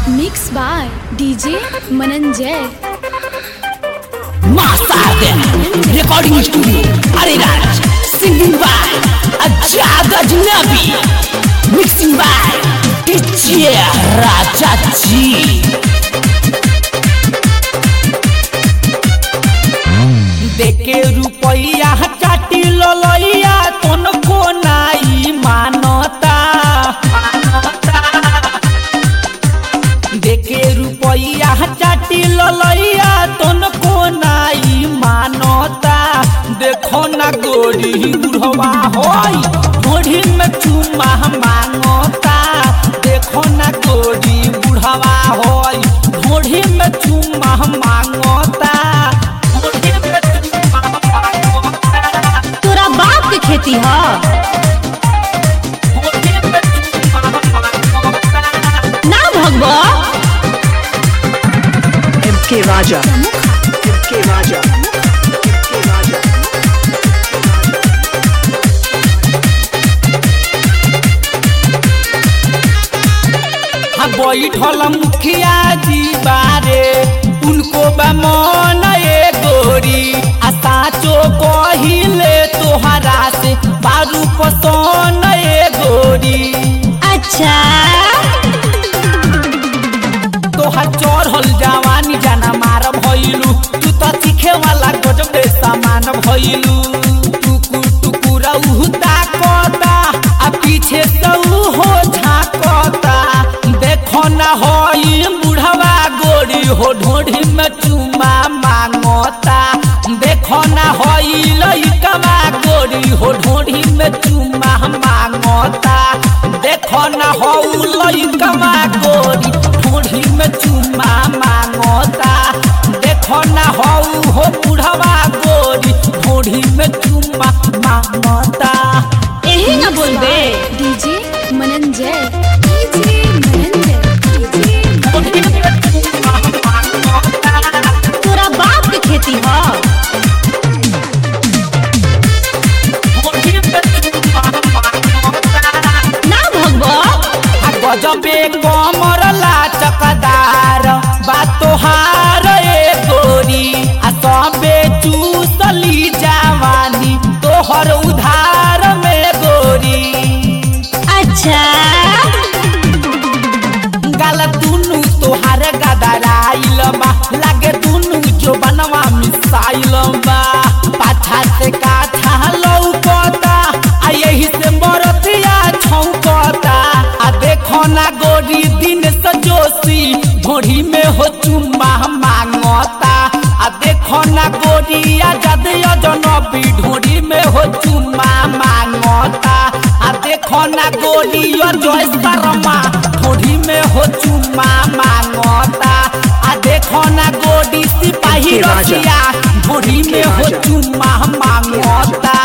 Mixed by DJ Mananjay. Master Recording Studio Ariraj Singing by Ajad Ajnabi Mixing by DJ Raja Ji देखे रुपैया चाटी ललैया तनको नाई मानता देखे रुपैया चाटी ललैया तनको नाई मानता देखो ना गोरी बुढ़वा होई गोरी में चुमा मांगता देखो ना गोरी बुढ़वा होई गोरी में चुमा मांगता गोरी में चुम्मा मांगता, तोरा बाप के खेती ह गोरी में चुम्मा मांगता। ना भगवा MK Raja. MK Raja. MK Raja. हाँ बैठल मुखिया जी बारे उनको बा मन ए गोरी आ साचो कहिले तोहरा से बारू पसंद ए गोरी अच्छा तोहर चढ़ल जवानी जाना मार भइलू तू तो सीखे वाला गजब सामान भइलू टुकुर टुकुर उहु ताकता आ पीछे से हो झाकता देखो ना होई बुढ़वा गोरी हो ढोढ़ी में चुमा मांगता देखो ना होई लइकवा गोरी हो ढोढ़ी में चुमा मांगता देखो ना हो लइकवा गोरी ढोढ़ी में चुमा मांगता देखो ना हो हो बुढ़वा गोरी ढोढ़ी में चुमा मांगता यही ना बोलबे DJ Mananjay. DJ Mananjay. DJ ढोढ़ी में चुमा मांगता तोरा बाप के खेती ह ढोढ़ी में चुमा मांगता ना भगवा आ गजबे कमर लाचकदार बा तोहार ए गोरी आ सबे चूसली जवानी तोहर उधार में गोरी अच्छा गाल दुनु तोहार गदराइल बा लागे दुनु जो बनवा मिसाइल बा पाछा से काछा लौकता आ यही से मरतिया छौकता आ देखो ना गोरी दिन सजोसी घोड़ी में हो चुम्मा मांगता आ देखो ना गोरी आजाद अजनबी ढोड़ी में हो चुम्मा मांगता आ देखो ना गोरी अजय शर्मा ढोड़ी में हो चुम्मा मांगता आ देखो ना गोरी सिपाही के राजा। रसिया ढोड़ी के में हो राजा। चुम्मा मांगता